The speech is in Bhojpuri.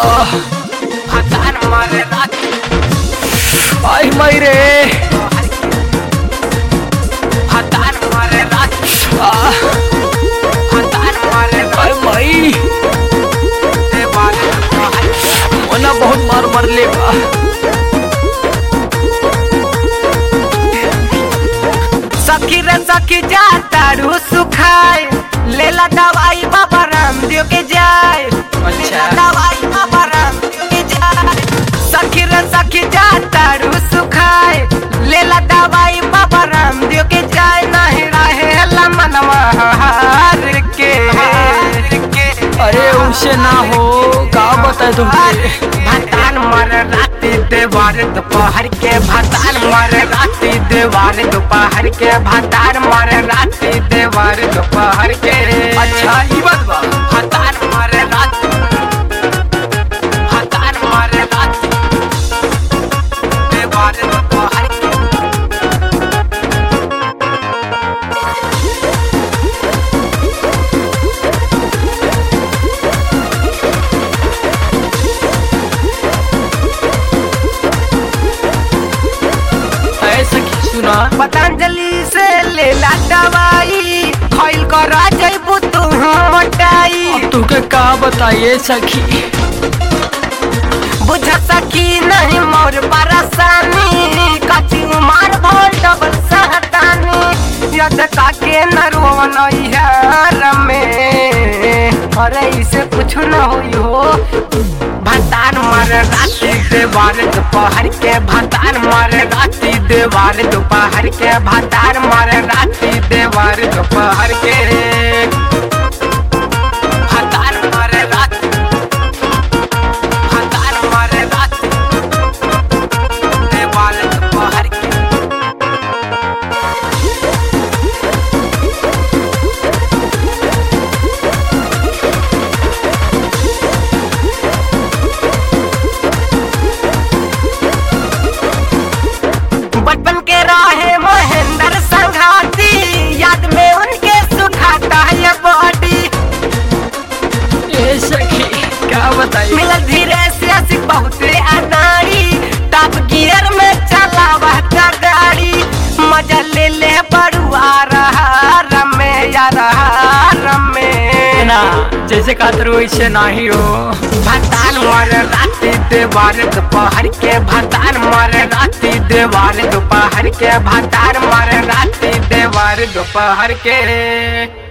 भतार मारे राती आई मई रे भतार मारे राती आह, भतार मारे आई मई देवाल मोना बहुत मार मरले बा सखी रे सखी जा तारू सुखाए लेला दवाई बाबा रामदेव के जाए लेला दवाई बाबा रामदेव के जाए सखी रे सखी जा तारू सुखाए लेला दवाई बाबा रामदेव के जाए नहीं रहे मनवा हार के अरे उसे ना हो का बताए तुमसे भतान मर राती देवार दोपहर के भतान मर राती देवार दोपहर के भतान मर राती देवार दोपहर के अच्छा ई बात बा भतान मर राती भतान मर राती देवार दोपहर के ऐसा की सुना पतंजलि से लेला दवाई खइल कर जइबू तू मोटाई तुके का बताइए सखी बुझ सकी नहीं मोर परेशानी कची उमर भोल डबल सहतानी यद काके न रोवन यार में अरे इसे कुछ न होई हो भतान मर राती देवार दोपहर के भतान मर राती देवार दोपहर के भतान मर राती देवार दोपहर के भतान मर राती भतान मर राती देवार दोपहर के बचपन के राहे महेंद्र संघाती याद में उनके सुखाता है बॉडी ए सखी क्या बताइए मिलल धीरे से आशिक बहुते अनाड़ी टॉप गियर में चलावा था गाड़ी मजा ले ले बड़ुआ रहा रमे या रहा रमे ना जैसे खातर वैसे नाही हो भतान मर राती देवार दोपहर के भतान मर राती देवार दोपहर के भतान मर राती देवार दोपहर के